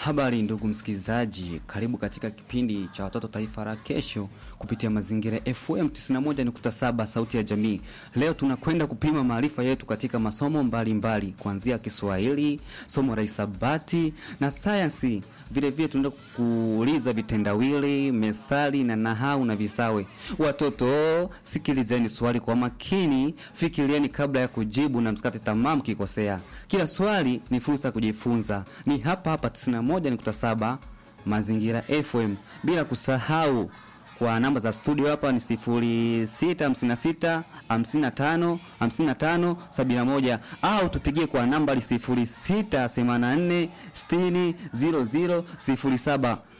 Habari ndugu msikilizaji, karibu katika kipindi cha watoto taifa la kesho kupitia mazingira FM 91.7 sauti ya jamii. Leo tunakwenda kupima maarifa yetu katika masomo mbalimbali kuanzia Kiswahili, somo la hisabati na sayansi. Vile vile tunaenda kuuliza vitendawili, mesali na nahau na visawe. Watoto, sikilizeni swali kwa makini, fikirieni kabla ya kujibu na msikate tamaa mkikosea. Kila swali ni fursa ya kujifunza. Ni hapa hapa 91.7 Mazingira FM, bila kusahau kwa namba za studio hapa ni 0656 55 55 71 au tupigie kwa nambari 0684 60 00 07.